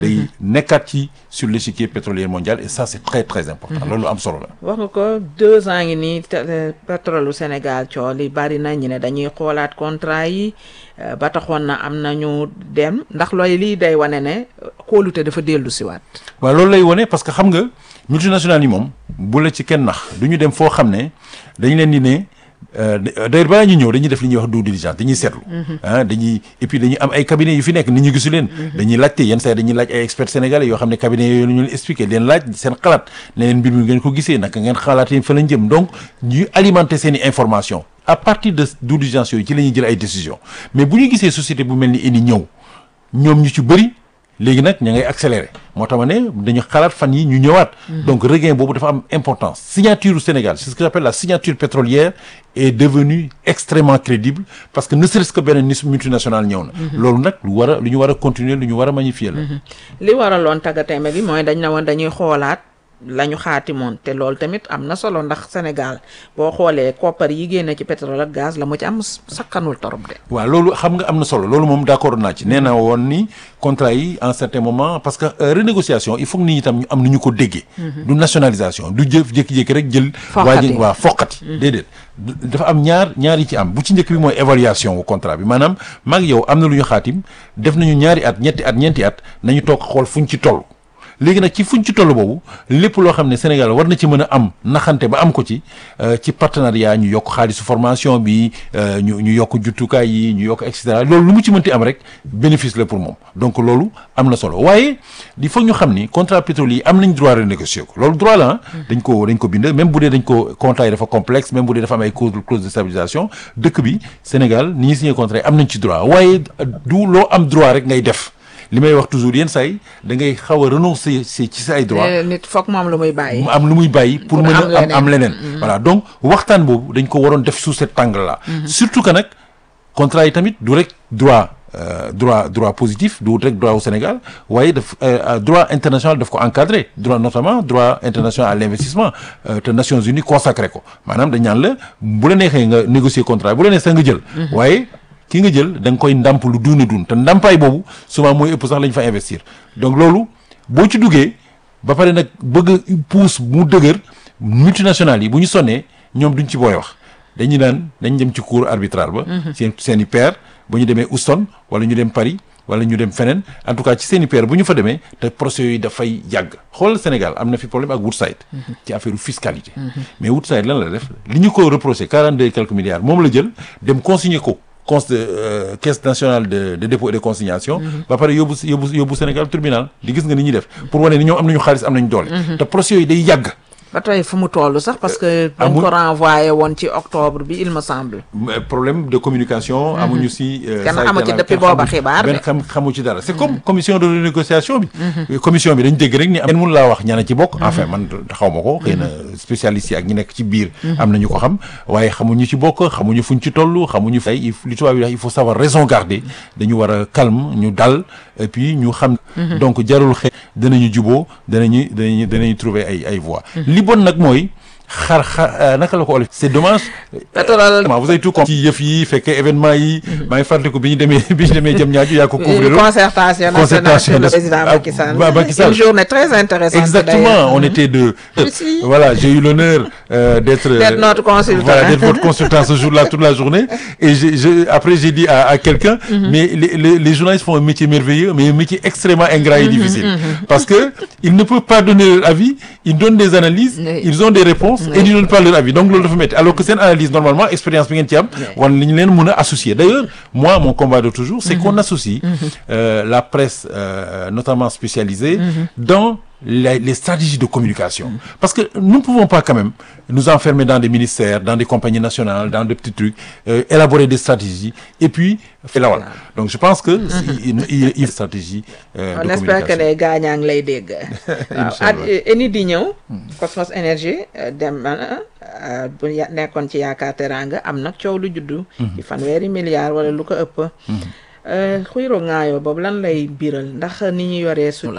day nekkaat ci sur l'échiquier pétrolier mondial et ça c'est très très important loolu am solo la wax nga ko deux ans ngi nii pétrole u Sénégal coow li bari na ñu ne dañuy xoolaat contrat yi ba taxoon na am nañu dem ndax looy lii day wane ne kóolute dafa dellu siwaat waaw loolu lay wane parce que xam nga multinationales yi moom bu la ci kenn nax du ñu dem foo xam ne dañu leen di ne d'ailleurs balaa ñu ñëw dañuy def li ñuy wax due diligence dañuy seetlu ah dañuy et puis dañuy am ay cabinets yu fi nekk nit ñu gisu leen dañuy laajte yenn saa dañuy laaj ay experts sénégalais yoo xam ne cabinets yooyu la ñu leen expliqué leen laaj seen xalaat ne leen mbir mi ngeen ko gisee naka ngeen xalaatee fa lañ jëm donc ñuy alimenter seen i information à partir de due diligence yooyu ci la ñuy jël ay décisions mais bu ñu gisee société bu mel ni Eni ñëw ñoom ñu ci bëri léegi nag ña ngay accéléré moo tax ma ne dañu xalaat fan yi ñu ñëwaat donc regain boobu dafa am importance signature au Sénégal c'est ce que j'appelle la signature pétrolière est devenue extrêmement crédible parce que ne serait-ce que benn nis multinational ñëw na loolu nag lu war a lu ñu war a continuer lu ñu war a magnifier la li waraloon taggatémbe gi mooy dañ na woon dañuy xoolaat la ñu xaatimoon te loolu tamit am na solo ndax Sénégal boo xoolee koppar yi génne ci pétrole ak gaz la mu ci am sakkanul torop de waaw loolu xam nga am na solo loolu moom d'accord naa ci nee na woon ni contrat yi en certain moment parce que renégociation il faut que nit ñi tam ñu am nu ñu ko déggee du nationalisation du jëf jékki-jékki rek jël waa ji waaw foqati déedéet dafa am ñaar ñaar yi ci am bu ci njëkk bi mooy évaluation wu contrat bi maanaam maag yow am na lu ñu xaatim def nañu ñaari at ñetti at ñeenti at nañu toog xool fuñ ci toll léegi nag ci fuñ ci toll boobu lépp loo xam ne Sénégal war na ci mën a am naxante ba am ko ci ci partenariat ñu yokk xaalisu formation bi ñu ñu yokk juttukaay yi ñu yokk et cetera loolu lu mu ci mënti am rek bénéfice la pour moom donc loolu am na solo waaye il faut ñu xam ni contrat pétrolier yi am nañ droit renégocier ko loolu droit la dañ ko dañ ko bind même bu dee dañ ko contrat yi dafa complexe même bu dee dafa am ay clause de stabilisation dëkk bi Sénégal ni ñuy signé contrat yi am nañ ci droit waaye du loo am droit rek ngay def li may wax toujours yenn saa yi da ngay xaw a renoncer ci sa ay droit nit foog moom lu muy bàyyi mu am lu muy bàyyi pour mën a am am leneen voilà donc waxtaan boobu dañ ko waroon def sous cet angle là surtout que nag contrat yi tamit du rek droit droit droit positif du rek droit au Sénégal waaye daf droit international daf ko encadré droit notamment droit international à l'investissement te Nations Unies consacré ko maanaam dañ naan la bu la neexee nga négocier contrat bu la neexee nga jël waaye ki nga jël da nga koy ndàmp lu duuna dun te ndàmpaay boobu souvent mooy ëpp sax la ñu fa investir donc loolu boo ci duggee ba pare nag bëgg a pousse mu dëgër multinationales yi bu ñu sonnee ñoom duñ ci booy wax dañuy naan dañ dem ci cour arbitral ba seen seen i pair bu ñu demee Houston wala ñu dem Paris wala ñu dem feneen en tout cas ci seen i pair bu ñu fa demee te procès yooyu dafay yàgg xoolal Sénégal am na fi problème ak Woodside ci affaire fiscalité mais Woodside lan la def li ñu ko reproché quarante deux et quelques milliards moom la jël dem consigner ko cons caisse nationale de de dépôt et de consignation ba pare yóbbu yóbbu yóbbu Sénégal tribunal di gis nga ni ñuy def pour wane ni ñoom am nañu xaalis am nañu doole te procès yooyu day yàgg ba tey fu mu toll sax parce que dañ ko renvoyé woon ci octobre bi il me semble problème de communication amuñu si kenn amu ci depuis booba xibaar benn xam xamu ci dara c'est comme commission de renégociation bi commission bi dañ dégg rek ni am mun laa wax ñana ci bokk enfin man xaw ma ko xëy na spécialistes yi ak ñi nekk ci biir am nañu ko xam waaye xamuñu ci bokk xamuñu fuñ ci toll xamuñu fay li tubaab yi wax il faut savoir raison garder dañu war a calme ñu dal et puis ñu xam donc jarul xëy danañu juboo danañu danañu danañu trouver ay ay voies li bon nag mooy xar xar naka la ko olof c'est dommage. pétrole vous avez tout compris ci yëf yi fekkee événement yi. maa ngi fàttaliku bi ñu demee bi ñu demee jëm ñaaju yaa ko couvrir. concertation concertation nationale président Macky Sall. Macky Sall une journée très intéressante. exactement on était deux. Ici. voilà j'ai eu l'honneur euh, d'être. D'être notre consultant. voilà d'être votre consultant ce jour-là toute la journée et j'ai je après j'ai dit à à quelqu'un. mais les les les journalistes font un métier merveilleux mais un métier extrêmement ingrat et difficile. parce que ils ne peuvent pas donner leur avis ils donnent des analyses. Oui. ils ont des réponses et ils donnent pas leur avis donc loolu dafa métti alors que seen analyse normalement expérience bi ngeen ci am. wan li ñu leen mën a associer d'ailleurs moi mon combat de toujours c'est qu'on associe euh, la presse euh, notamment spécialisée dans les, les stratégies de communication parce que nous ne pouvons pas quand même nous enfermer dans des ministères dans des compagnies nationales dans des petits trucs euh, élaborer des stratégies et puis la wala donc je pense que il il il stratégie euh, on de espère que communication les gaañaa ngi lay dégg. waaw Inch'Allah. at eni di ñëw. Cosmos Energy euh, dem na euh, bu ya- nekkoon ci yaakaar teranga am nag coow lu juddu. ci fanweeri milliards wala lu ko ëpp. xuyro ŋaayoo boobu lan lay biral ndax ni ñu yoree suñu la.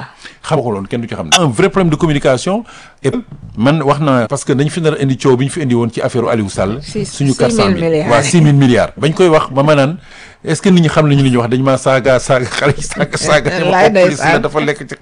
xam ko loon kenn du ci xam un vrai problème de communication et man wax naa parce que dañ fi nar a indi coow bi ñu fi indi woon ci affaire Aliou Sall Six- suñu six quatre cent mille mille milliards. waaw six mille milliards bañ koy wax ba ma naan est-ce que nit ñi xam nañu li ñuy wax dañ maa saaga saaga xale yi saaga saaga Wallaay ma police la ndeysaan. dafa lekk ci